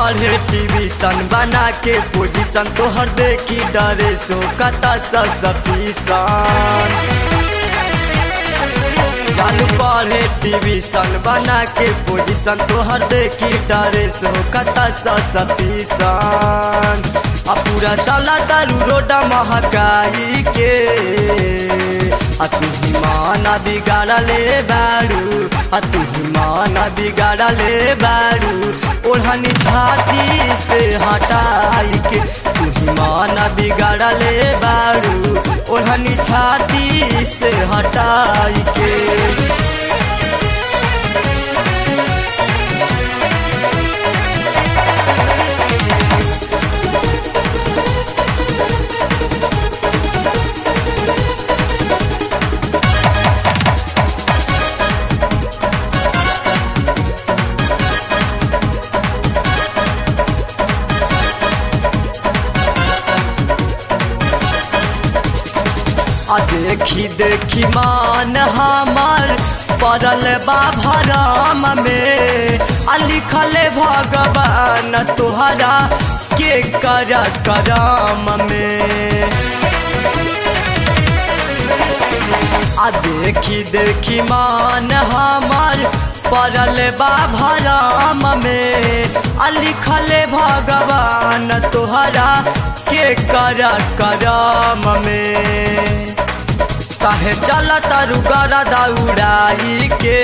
पढ़े टीवीसन बना के पोजीशन तोहर देखी डरे सो कता सफीसन चालू पढ़े टीवीसन बना के पोजीशन तोहर देखी डरे सो कता सफीसन आ पूरा चला तारू रोडा महकाई के आ तू ही माना बिगाड़ा ले बारू आ तू ही माना बिगाड़ा ले बारू ओढ़नी छाती से हटाई के तू ही माना बिगाड़ा ले बारू ओढ़नी छाती से हटाई के आ देखी देखी मान हमार पड़ल बा भरम में आ लिखल भगवान तोहरा के कर करम में आ देखी देखी मान हमार पड़ल बा भरम में आ लिखल भगवान तोहरा के कर करम में काहे चल तारू गरा दौड़ाई के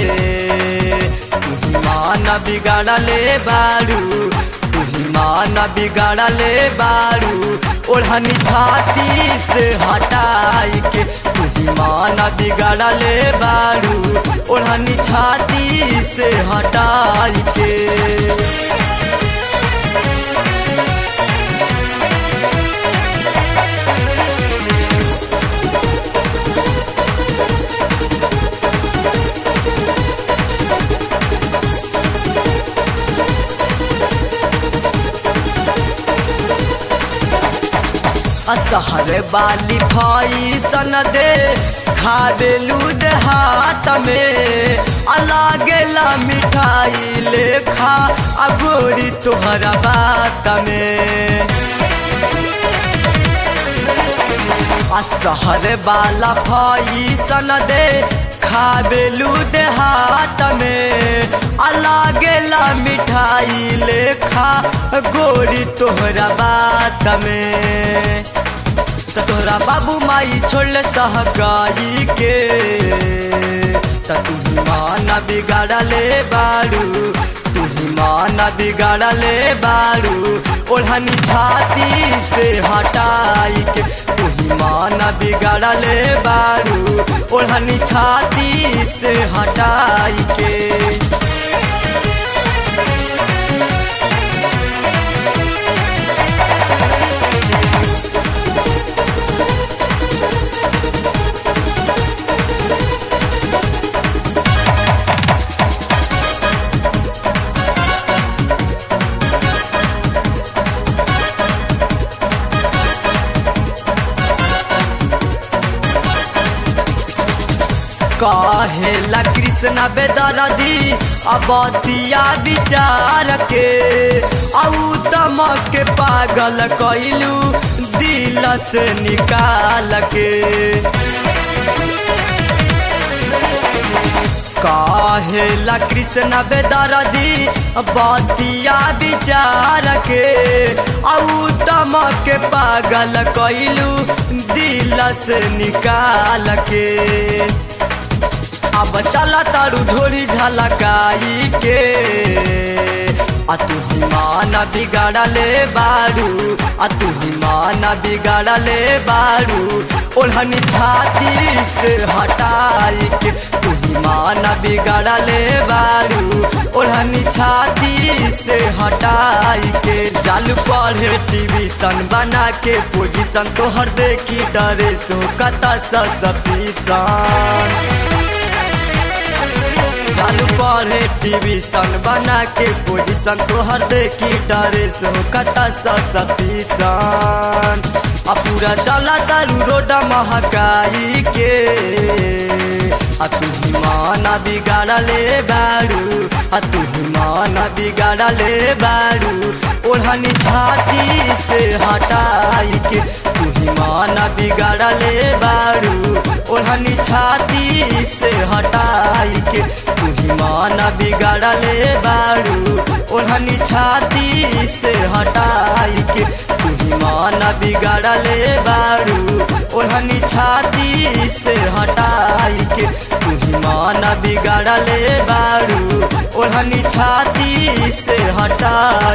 तुही मान बिगाड़ा ले बारू तुही मान बिगाड़ा ले बारू ओढ़नी छाती से हटाई के तुही मान बिगाड़ा ले बारू ओढ़नी छाती से हटाई के असहर वाली भाई सन दे खाबेलू देहात में अलागेला मिठाई लेखा अगोरी तोहरा बात में असहर वाला भाई सन दे खाबेलू देहात में अलागेला मिठाई लेखा गोरी तोहरा बात में त तोहरा बाबू माई छोड़ सहगाई के त तू माना बिगाड़ा ले बारू तू माना बिगाड़ा ले बारू ओढ़नी छाती से हटाई के तू माना बिगाड़ा ले बारू ओढ़नी छाती से हटाई के कहेला कृष्ण बेदरदी अबतिया विचार के औ तमक के पागल कैलू दिल से निकाल के कहेला कृष्ण बेदरदी बतिया विचार के औ तमक के पागल कैलू दिल से निकाल के अब चला तारू ढोरी झलकाई के आ तू ही माना बिगाड़ा ले बारू आ तू ही माना बिगाड़ा ले बारू ओढ़नी छाती से हटाई के तू ही माना बिगाड़ा ले बारू ओढ़नी छाती से हटाई के चालू पढ़े टीवी सन बना के पोजीशन तोहर देखी डरे सो कता सफीसन चालू पढ़े टीवी सन बना के पोजीशन तोहर देखी डरे सो कता सफीसन आ पूरा चला तारू रोड महकाई के आ तू ही माना बिगाड़ले बारू आ तू ही माना बिगाड़ले बारू ओढ़नी छाती से हटाई के तू ही माना बिगाड़ले बारू ओढ़नी छाती से हटाई के तू ही माना बिगाड़ले बारू ओढ़नी छाती से हटाई के तू ही माना बिगाड़ले बारू ओढ़नी छाती से हटाई के तू ही माना बिगाड़ले बारू ओढ़नी छाती से हटाई